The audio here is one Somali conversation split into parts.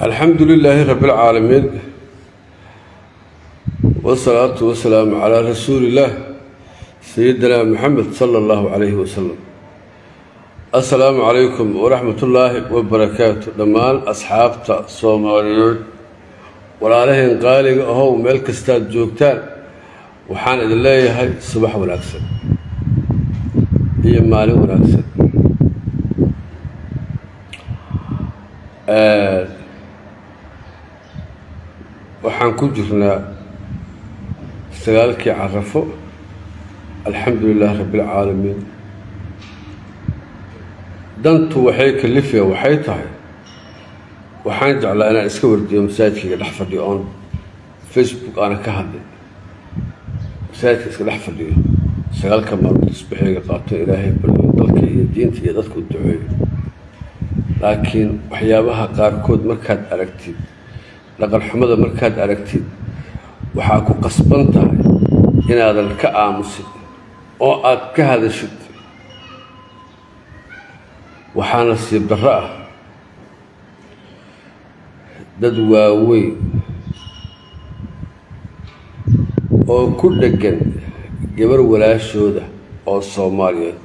alxamdu lilaahi rabi اlcaalamiin wsalaatu wasalaamu calaa rasuuli illaah sayidina moxamed sala allahu calayhi wasalam assalaamu calaykum waraxmat ullaahi wabarakaatu dhammaan asxaabta soomaaliyeed walaalaheen qaaliga ahow meel kastaad joogtaan waxaan idin leeyahay subax wanaagsan iyo maalin wanaagsan waxaan ku jirnaa sagaalkii carafo alxamdu lilaahi rabbi اlcaalamiin dantu waxay kalifaya waxay tahay waxaan jeclaa inaan iska wardiyo masaajidkayga dhex fadhiyo oon facebook aanan ka hadlin masaajidka iska dhex fadhiyo sagaalka maalmood isbaxeyga qaato ilaahay baryo dalka iyo diinta iyo dadka u duceeyo laakiin waxyaabaha qaarkood markaad aragtid dhaqanxumada markaad aragtid waxaa ku qasban tahay inaadan ka aamusin oo aad ka hadashid waxaa nasiib darro ah dad waaweyn oo ku dheggan gabar walaashooda oo soomaaliyeed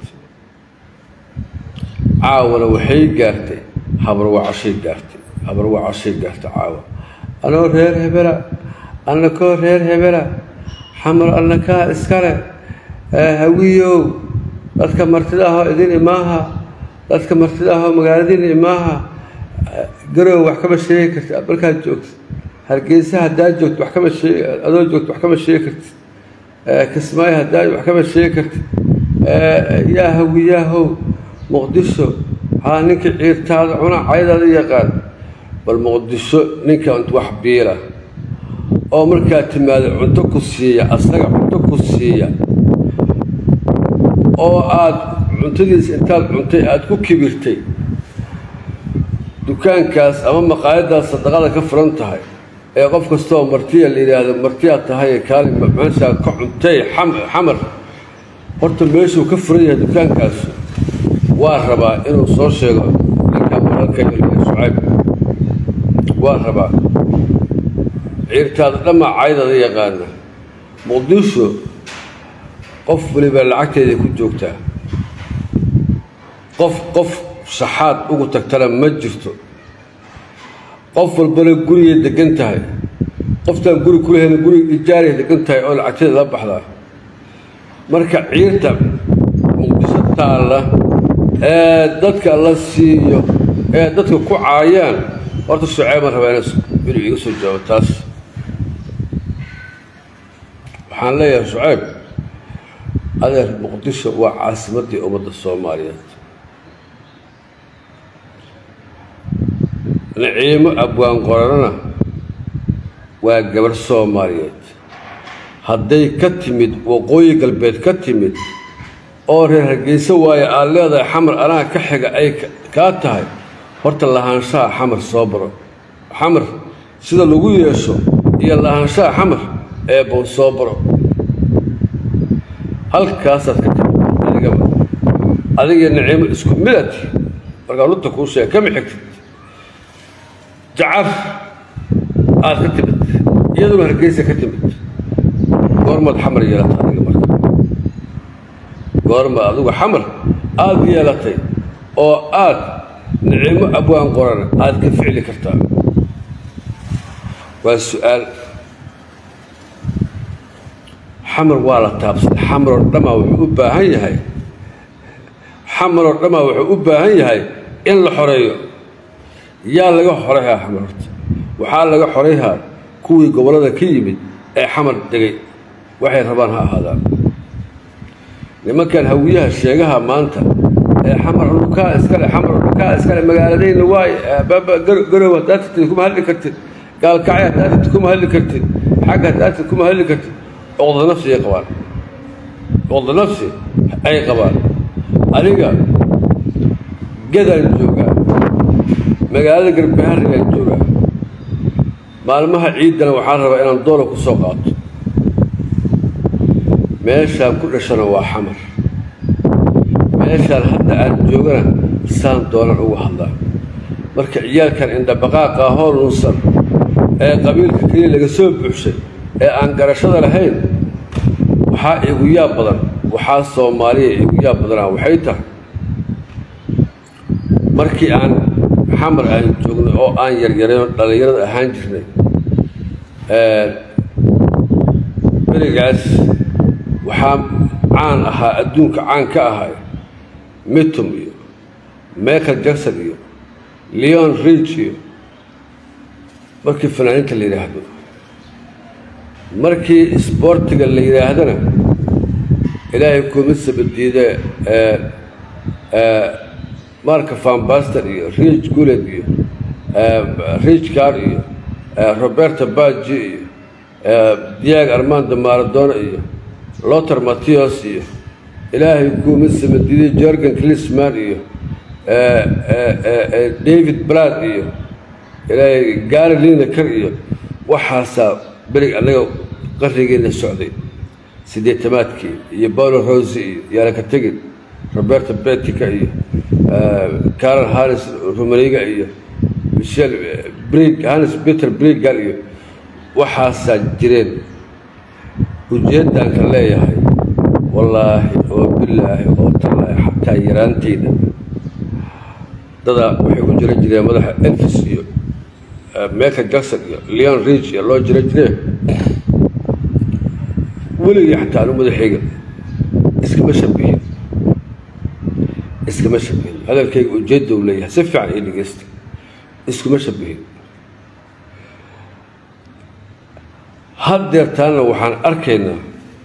caawana waxay gaartay habarwacashay gaartay habarwacashay gaartay caawa anoo reer hebela annakoo reer hebela xamar annakaa iskale hawiyow dadka martida ahoo idin imaaha dadka martida ahoo magaaladiina imaaha garow wax kama sheegi kartid markaad joogtid hargeysa haddaad joogto wax kama sheeg adoo joogto wax kama sheegi kartid kismaayo haddaad wax kama sheegi kartid yaa hawiyaahow muqdisho haa ninkii ciirtaada cuna caydaada yaqaan bal muqdisho ninka wax biila oo markaad timaado cunto ku siiya asaga cunto ku siiya oo aada cuntadiisa intaad cuntay aada ku kibirtay dukaankaas ama maqaayaddaas sadaqada ka furan tahay ee qof kastooo martiya la yidhaahdo martiyaad tahay kaalin meeshaa ka cuntay xamar horta meeshuu ka furan yahay dukaankaasu waa rabaa inuu soo sheego ninkaa walaalkayga shucayb waa rabaa ciirtaada dhammaa caydada yaqaana muqdisho qof waliba lacagteeday ku joogtaa qof qof shaxaad ugu tagtana ma jirto qof walbana gurigay degan tahay qoftaan guri kulahayna guriga ijaaray degan tahay oo lacagteeda la baxdaa marka ciirta muqdisho taalla ee dadka la siiyo ee dadka ku caayaan horta shuceyban rabaa inuu iga soo jawaabo taas waxaan leeyahay shuceyb adeer muqdisho waa caasimaddii ummadda soomaaliyeed naciimo abwaan qorarana waa gabarh soomaaliyeed hadday ka timid waqooyi galbeed ka timid oo reer hargeyso waayo aad leedahay xamar anaa ka xiga ay kaa tahay horta lahaanshaha xamar soo baro xamar sida lagu yeesho iyo lahaanshaha xamar ee bow soo baro halkaasaad ka timid adigaba adiga naciimo isku midati markaa runta kuu sheega kama xigtid jacar aad ka timid iyaduna hargeysa ka timid goormaad xamar yeelata adiga marka goorma adigu xamar aada yeelatay oo aad nicimo abwaan qoran aada ka ficli kartaa waa su-aal xamar waa la taabsaday xamaroo dhammaa wuxuu u baahan yahay xamaroo dhammaa wuxuu u baahan yahay in la xoreeyo yaa laga xoreyhaa xamar horta waxaa laga xoreyhaa kuwii gobollada ka yimid ee xamar degay waxay rabaan ha ahaadaan nimankan hawiyaha sheegaha maanta ee xamar dhukaa iskale xamar dhukaa iskale magaaladayna waay garow haddaad tirtid kuma hadli kartid gaalkacay haddaad tirtid kuma hadli kartid xagga haddaad tirtid kuma hadli kartid cuqda nafsi ay qabaan cuqda nafsi ay qabaan aniga gadaan joogaa magaalada garbaharrigaan joogaa maalmaha ciiddana waxaan rabaa inaan doola ku soo qaato meeshaan ku dhashana waa xamar meeshaan hadda aan joogana saan doonan ugu hadlaa marka ciyaalkan indhabaqaaqa hool nuusan ee qabiilka keliya laga soo buuxshay ee aan garashada lahayn waxaa igu yaab badan waxaa soomaaliya igu yaab badanaa waxay tahay markii aan xamar aan joognay oo aan yaryarayn oo dhallinyarada ahaan jirnay berigaas waxaa caan ahaa adduunka caan ka ahay mitum iyo michael jackson iyo leon ridge iyo markii fanaaniinta la yidhaahdo markii isboortiga la yidhaahdana ilaahay kuma sabadiide marka fambaster iyo rich guled iyo rich car iyo roberto baji iyo diag armando maradona iyo loter mattios iyo ilaahay kuma sabadiide jorgan clisman iyo david brad iyo ilaahay gaari lineker iyo waxaasaa berig annaga qarrigeena socday siddeetamaadkii iyo paulo rosi iyo yaalaka tegin roberto betica iyo carol harris rumaniga iyo michel brig hannes peter brigal iyo waxaasaa jireen ujeeddaan ka leeyahay wallaahi oo bilaahi oo tallaahi xataa yaraanteyda dadaa waxay u jira jireen madaxa elfis iyo michael jackson iyo leon ridge iyo loo jira jireen weligii xataa anu madaxayga iskama shabihin iskama shabihin hadalkayga ujeedda u leeyahay si fiican ii dhegeysta iskuma shabihin haddeertaana waxaan arkaynaa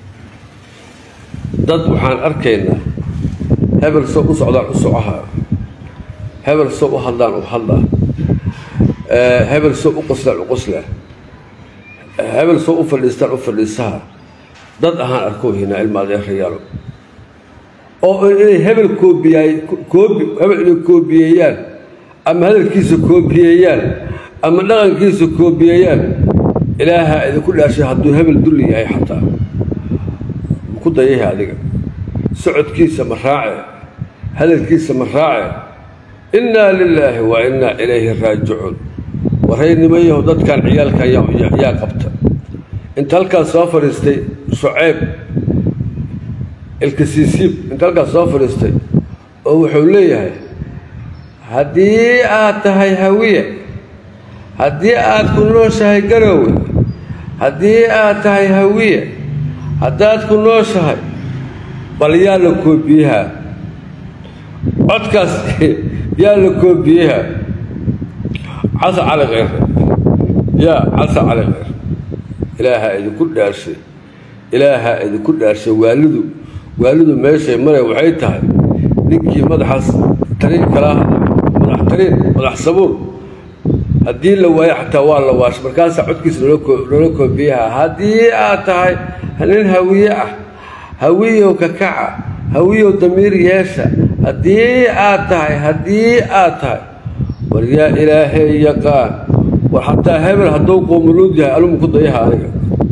dad waxaan arkaynaa hebel soo u socdaan u socaha hebel soo u hadlaan u hadlaa hebel soo u qoslaan u qoslaa hebel soo u fadhiistaan u fadhiisaha dad ahaan arkoohinaa ilma adeerayaalo oo inay hebel koobiyaay koobi hebel inay koobiyeeyaan ama hadalkiisa koobiyeeyaan ama dhaqankiisa koobiyeeyaan ilaahaa idinku dhaashay hadduu hebel dulli yahay xataa ku dayaha adiga socodkiisa ma raace hadalkiisa ma raace innaa lilaahi wa innaa ilayhi raajicuun waraynimayahu dadkan ciyaalkan yaa qabta inta halkaas soo fadhiistay shuceyb ilkasiisiib inta halkaas soo fadhiistay oo wuxuu leeyahay haddii aad tahay hawiye haddii aad ku nooshahay garoowe haddii aad tahay hawiye haddaad ku nooshahay bal yaa la koobiyahaa codkaas yaa la koobiyahaa casa cali kheyre yaa casa cali kheyre ilaahaa idinku dhaarshay ilaahaa idinku dhaarshay waalidu waalidu meeshay maray waxay tahay ninkii madaxaas tariin kala madax tariin madax sabuur haddii la waayo xataa waa la waashay markaasaa codkiisa loola koobiyaha haddii aad tahay nin hawiye ah hawiyow kakaca hawiyow damiir yeesha haddii aad tahay haddii aad tahay war yaa ilaahay yaqaan war xataa hebel hadduu qoomuluud yahay alumu ku dayaha aniga